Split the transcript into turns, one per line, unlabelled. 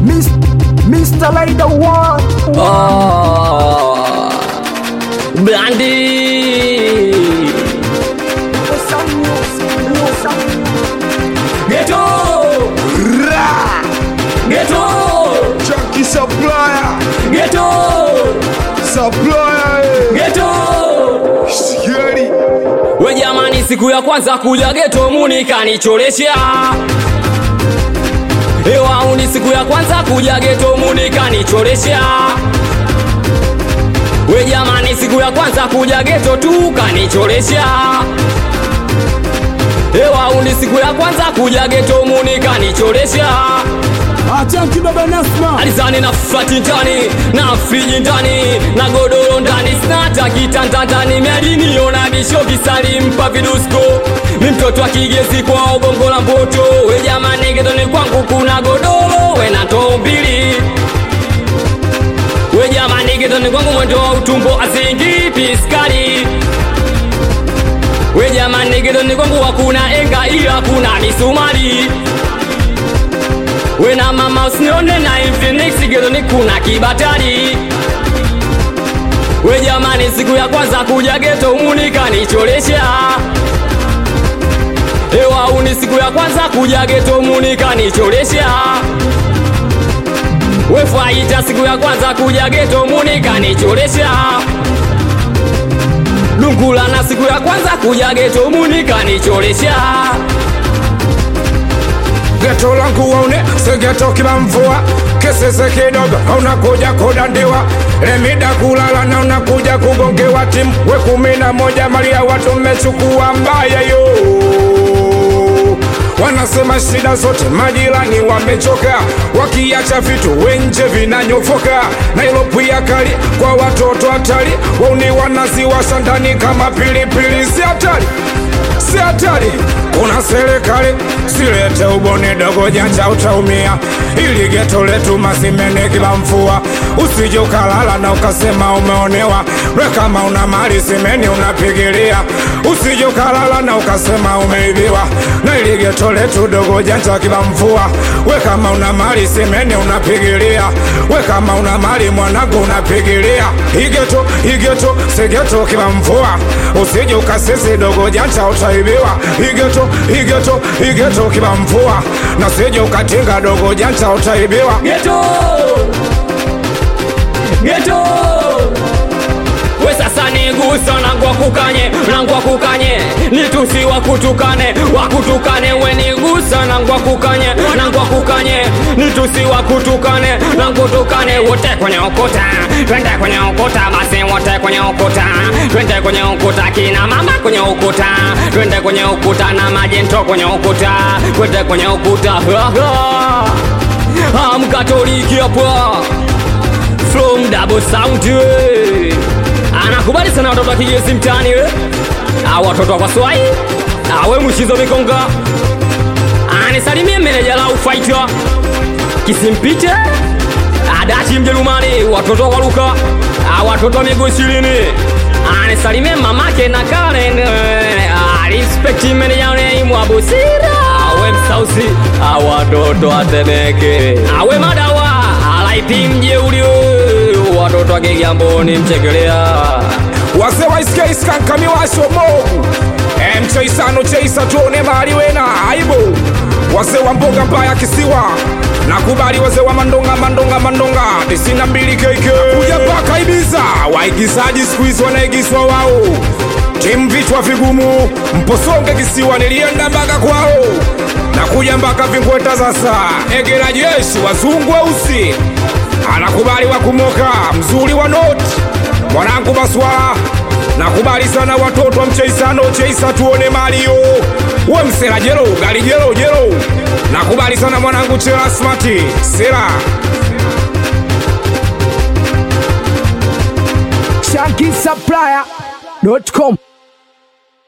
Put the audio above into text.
Miss, Mr. Laida One.
Oh, Blandi Ghetto Ghetto
Chunky supplier,
Ghetto
supplier, eh.
Ghetto
Sikieni.
We jamani, siku ya kwanza kuja geto muni kanicholesha Ewauni, siku ya kwanza kuja geto muni kanicholesha We jamani, siku ya kwanza kuja geto tu kanicholesha Ewauni, siku ya kwanza kuja geto muni kanicholesha
Achanki baba Nasma.
alizani na flati ndani na friji ndani na godoro ndani snata kitanda ndani miadiniona bisho kisalimpa vidusko mi mtoto wa kigezi kwa ubongo la mboto we jamani getoni kwangu kuna godoro we na ndoo mbili we jamani getoni kwangu mwendo wa utumbo azingi piskari we jamani getoni kwangu hakuna enga ila kuna misumari we na mama usinione na Infinix gedoni kuna kibatari we jamani siku ya kwanza kuja geto umunika nicholesha ewa uni siku ya kwanza kuja geto umunika nicholesha we faita siku ya kwanza kuja geto umunika nicholesha lungula na siku ya kwanza kuja geto umunika nicholesha
geto langu waune segeto kila mvua kesese kidogo unakuja kudandiwa lemida kulala na unakuja kugongewa timu we kumi na moja mali ya watu mmechukua mbaya yo wanasema shida zote majirani wamechoka wakiacha vitu wenje vinanyofoka nailopia kali kwa watoto hatari wauni wanaziwasha ndani kama pilipili si hatari si hatari kuna serikali silete ubone dogo janja utaumia ili geto letu mazimene kila mvua usije ukalala na ukasema umeonewa we kama una mali simeni unapigilia usije ukalala na ukasema umeibiwa na ili geto letu dogo janja kila mvua we kama una mali simeni unapigilia we kama una mali mwanangu unapigilia igeto igeto segeto kila mvua usije ukasisi dogo janja utaibiwa igeto igeto igeto kila mvua na usije ukatinga dogo janja utaibiwa
geto geto we sasa nigusa nangwa kukanye nangwa kukanye nitusi wakutukane wakutukane we nigusa nangwa kukanye nangwa kukanye nitusi wakutukane nangutukane wote kwenye ukuta twende kwenye ukuta basi wote kwenye ukuta twende kwenye ukuta kina mama kwenye ukuta twende kwenye ukuta na majento kwenye ukuta twende kwenye ukuta amkatoliki hapa from double sound eh. anakubali sana watoto wa kigezi mtaani we au watoto wa kwaswai awe mshizo mikonga anisalimie meneja la ufaita kisimpite adachi mjerumani watoto wa kwaluka au watoto wa miguu ishirini anisalimie mamake na karen eh, ah, respect meneja neimwabusira awe msausi au watoto watemeke awe madawa alaipi mjeuli watoto wa kigamboni mchekelea
wase waiskeiskankamiwasho mogu emcheisano cheisa tuone mali wena aibu wase wa mboga mbaya kisiwa nakubali wazee wa mandonga mandonga mandonga tisini na mbili keke kuja mpaka ibiza waigizaji siku hizi wanaigizwa wao timu vichwa vigumu mposonge kisiwa nilienda mpaka kwao nakuja mpaka vingweta sasa egera jeshi wazungu weusi anakubali wa kumoka mzuri wa noti mwanangu maswala nakubali sana watoto wa mcheisano cheisa tuone malio we msela jelo gali jelo jelo nakubali sana mwanangu chela smati sela
Shanky Supplier.com.